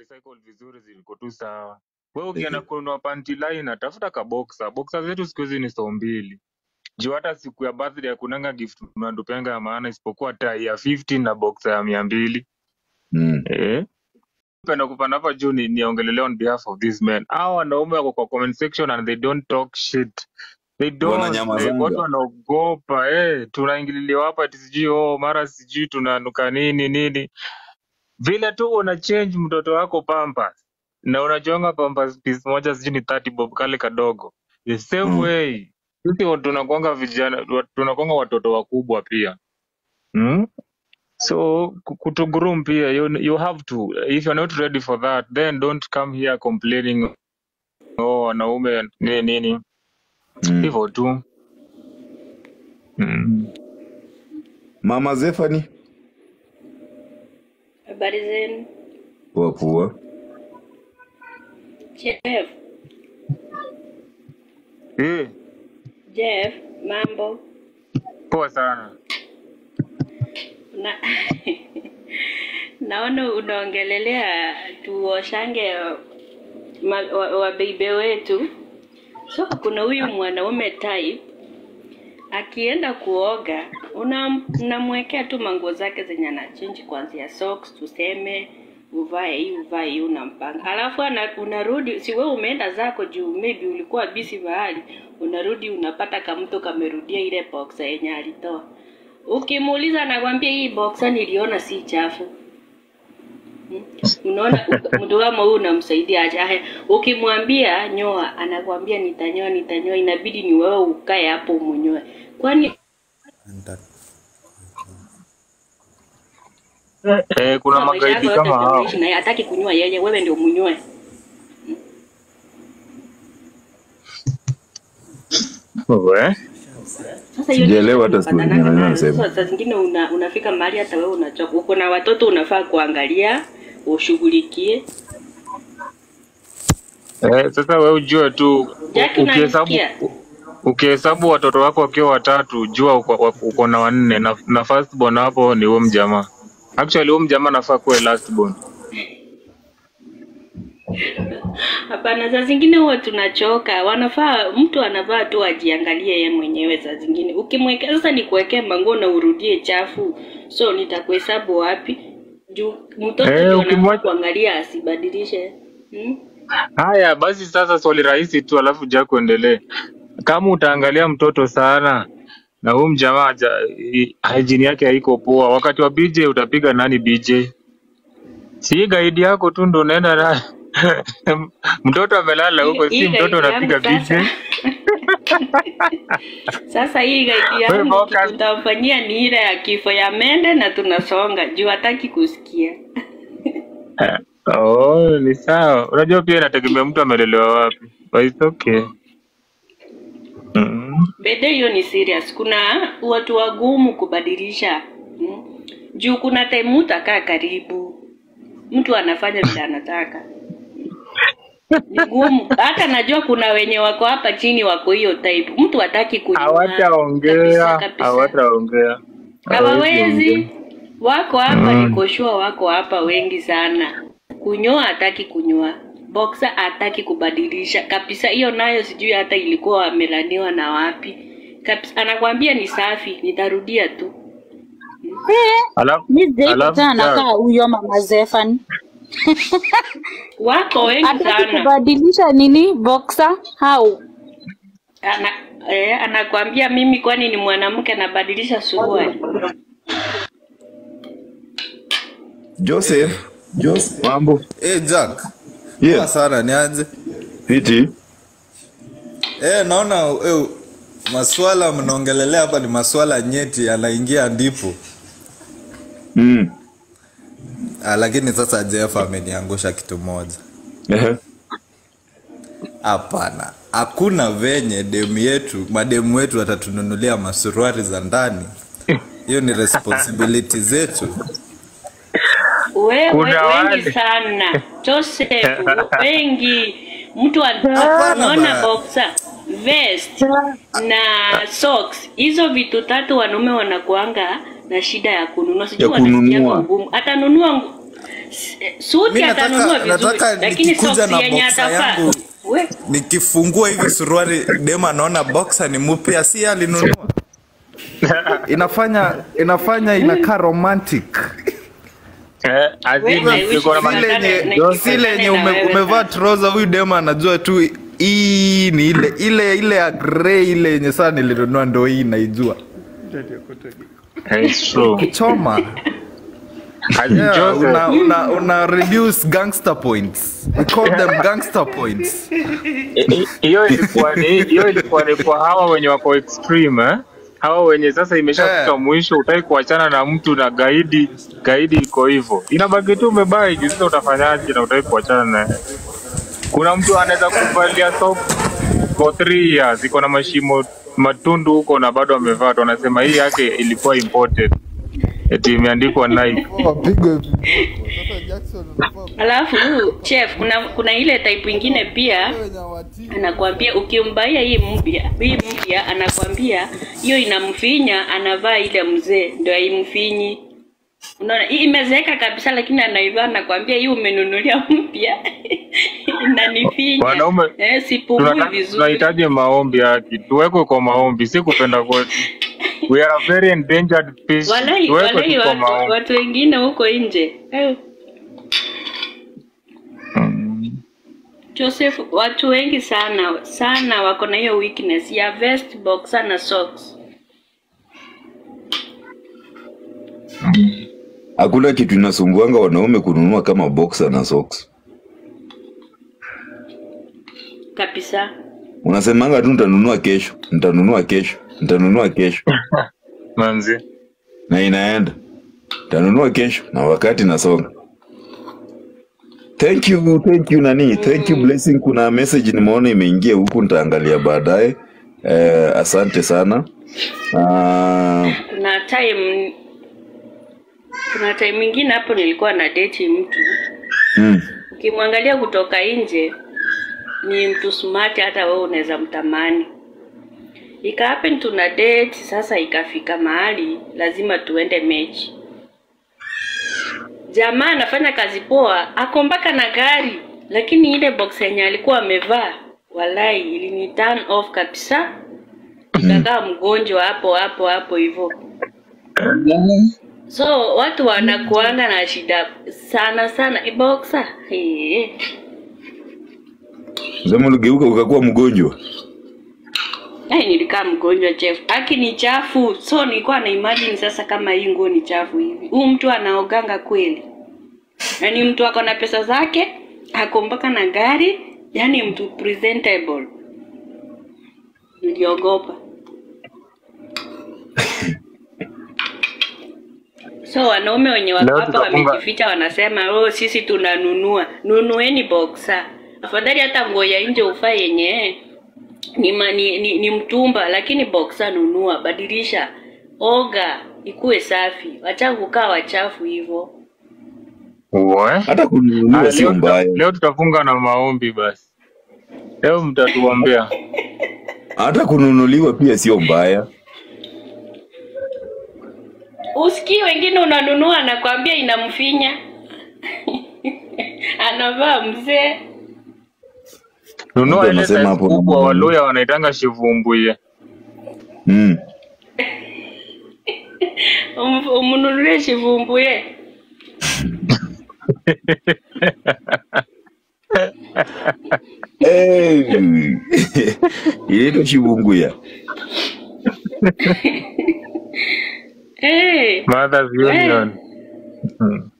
recycle vizuri ziko tu sawa wewe ukienda kununua panty liner tafuta ka boxer boxer zetu siku hizi ni so mbili juu hata siku ya birthday hakunanga gift tunatupenga ya maana isipokuwa tai ya 50 na boxer ya mia mbili Mm. eh penda kupanda hapa juu ni niongelelea on behalf of these men hao wanaume wako kwa comment section and they don't talk shit they don't like, watu Wananyamazanga. wanaogopa eh tunaingililiwa hapa ati sijui oh mara sijui tunanuka nini nini vile tu una change mtoto wako pampers na unajonga pampers piece moja sijui ni 30 bob kale kadogo the same Mm. way sisi wa- tunakuanga vijana wa- tunakuanga watoto wakubwa pia hmm? so ku- kutugroom pia you, you have to if you're not ready for that then don't come here complaining oh wanaume nini nini Mm. hivyo tu mm. Mama Zefani Habari zenu. poa poa. Jeff, eh, Jeff, mambo. poa sana Na naona unaongelelea tuoshange ma- wa- wabeibe wetu. So kuna huyu mwanaume type akienda kuoga unam- unamwekea tu manguo zake zenye anachange kuanzia socks tuseme uvae hii uvae hii unampanga alafu ana, unarudi si wewe umeenda zako juu maybe ulikuwa busy mahali unarudi unapata kamto kamerudia ile boxer yenye alitoa ukimuuliza anakwambia hii boxer niliona si chafu Hmm? unaona u- mtu kama huyu unamsaidia aje Aya, ukimwambia nyoa anakwambia nitanyoa nitanyoa inabidi ni wewe ukae hapo umunyoe kwani eh, kuna kwa maisha magaidi yako yote kama ndio hao unaishi naye hataki kunyoa yeye wewe ndio munyoe we sasa hiyo Sijaelewa hata siku tunapatananga nyingine nayo. anasema. Sasa saa zingine una, unafika mahali hata wewe unachoka uko na watoto unafaa kuangalia ushughulikie eh, sasa we ujue tu Jackie u- ukihesabu unanisikia ukihesabu watoto wako wakiwa watatu jua uko, wa- uko na wanne na, na first born hapo ni huo mjamaa actually huo mjamaa anafaa kuwe last born hapana saa zingine huwa tunachoka wanafaa mtu anafaa tu ajiangalie yeye mwenyewe saa zingine ukimwekea sasa nikuwekee manguo na urudie chafu so nitakuhesabu wapi juu mtoto eh, ndio anafaa ukimwacha kuangalia asibadilishe hmm? haya basi sasa swali rahisi tu alafu ja kuendelee kama utaangalia mtoto sana na huyu mjamaa haja- i- hygiene yake haiko poa wakati wa bj utapiga nani bj si gaidi yako tu ndo unaenda na mtoto amelala hii huko si hii mtoto gaidi yangu unapiga bj sasa sasa hii gaidi we yangu focus tutamfanyia ni ile ya kifo ya mende na tunasonga juu hataki kusikia oh ni sawa unajua pia inategemea mtu amelelewa wapi but it's okay mm. Bede hiyo ni serious. Kuna watu wagumu kubadilisha mm. Juu kuna time mtu akaa karibu, mtu anafanya vile anataka, ni gumu. Hata najua kuna wenye wako hapa chini wako hiyo type, mtu hataki kunyoa kabisa hawataongea kabisa, hawataongea hawawezi ongea hawawezi. Wako hapa, mm. niko sure wako hapa wengi sana. Kunyoa hataki kunyoa, boxer hataki kubadilisha kabisa. Hiyo nayo sijui hata ilikuwa wamelaniwa na wapi kabisa. Anakwambia ni safi, nitarudia tu. alafu mi sijaipatana alafu na ja kaa huyo mama Zefani. Wako wengi Hataki sana. kubadilisha nini boxer au Ana, eh, anakwambia mimi kwani ni mwanamke nabadilisha suruali? Joseph. Joseph. mambo Eh, Jack. Poa Yes. sana nianze. Fiti. Eh, naona eh, maswala mnaongelelea hapa ni maswala nyeti yanaingia ndipo. Mm. Ah, lakini sasa Jeff ameniangusha kitu moja. Ehe. Hapana. Hakuna venye demu yetu, mademu wetu watatununulia masuruari za ndani. Hiyo ni responsibility zetu. Wewe kuna wengi wale sana Joseph, wengi mtu an- Hapana unaona ba. boxer, vest na socks, hizo vitu tatu wanaume wanakuanga na shida ya kununua, Ya sijui wanasikianga kununua. ugumu. Atanunua ngu- suti Mi nataka- atanunua vizuri nataka lakini nikikuja soksi na yenye boxer atavaa yangu. we nikifungua hivi suruali dem anaona boxer ni mpya si alinunua inafanya inafanya inakaa romantic Eh, azini Wewe, niko na wish ma- si Nataka lenye na- si lenye na ume, wewe umevaa sana. trouser huyu dem anajua tu hii ni ile ile ile ya grey ile yenye saa nilinunua ndo hii naijua Eh, it's true. choma Azini yeah, Joseph, una, una, una reduce gangster points we call them gangster points I- i- hiyo ilikuwa ni hiyo ilikuwa ni kwa hawa wenye wako extreme eh? hawa wenye sasa imeshafika Eh. mwisho utaki kuachana na mtu na gaidi gaidi iko hivyo inabaki tu umebai juu sasa utafanyaje na utaki kuachana naye kuna mtu anaweza kuvalia soft for three years iko na mashimo matundu huko na bado amevaa tu anasema hii yake ilikuwa imported eti imeandikwa Nike alafu chef kuna kuna ile type ingine pia anakwambia ukimbaia hii mpya hii mpya anakwambia hiyo inamfinya anavaa ile mzee ndio haimfinyi unaona hii imezeeka kabisa lakini anaivaa anakwambia hii umenunulia mpya inanifinya Wanaume, eh, sipumui Tunataka- vizuri tunahitaji maombi haki tuwekwe kwa maombi si kupenda kwetu we are a very endangered species walai tuwekwe walai tu kwa watu, maombi watu wengine huko nje eh. Mm. Joseph, watu wengi sana sana wako na hiyo weakness ya vest, boxer na socks. Hakuna kitu inasumbuanga wanaume kununua kama boxer na socks. Kabisa. Unasemanga tu nitanunua kesho, nitanunua kesho, nitanunua kesho, manzi na inaenda nitanunua kesho, na wakati nasonga. Thank you, thank you nani, thank you blessing. Kuna message nimeona imeingia huku, nitaangalia baadaye. Eh, asante sana. Ah, Kuna time kuna time ingine hapo nilikuwa na date mtu, mm, ukimwangalia kutoka nje ni mtu smart, hata wewe unaweza mtamani. Ika happen tuna date sasa, ikafika mahali lazima tuende mechi. Jamaa anafanya kazi poa, ako mpaka na gari, lakini ile box yenye alikuwa amevaa, walai ilini turn off kabisa, nikakaa mgonjwa hapo hapo hapo hivyo. So watu wanakuanga na shida sana sana. Boxer hey. sema uligeuka ukakuwa mgonjwa. Ai, nilikaa mgonjwa chef. Aki ni chafu. So nilikuwa na imagine sasa kama hii nguo ni chafu hivi. Huyu mtu anaoganga kweli. Yaani mtu ako na pesa zake, ako mpaka na gari, yaani mtu presentable. Niliogopa. So wanaume wenye wako Leo hapa tutafunga- wamejificha wanasema oh, sisi tunanunua. Nunueni boxer. Afadhali hata nguo ya nje ufae yenye ni, ma, ni, ni, ni mtumba lakini boxer nunua, badilisha, oga, ikuwe safi. Wacha kukaa wachafu hivyo. Uwe. Hata kununuliwa Ah, sio leo, tuta, mbaya, leo tutafunga na maombi basi leo mtatuombea hata kununuliwa pia sio mbaya. Usikii wengine unanunua anakwambia inamfinya anavaa mzee. nunua Mtu ile anasema size hapo kubwa mm. waluya wanaitanga shivumbuye Mm. Um- umnunulie shivumbuye. Hey. Inaitwa shibunguya. Hey, Mothers Union Hmm.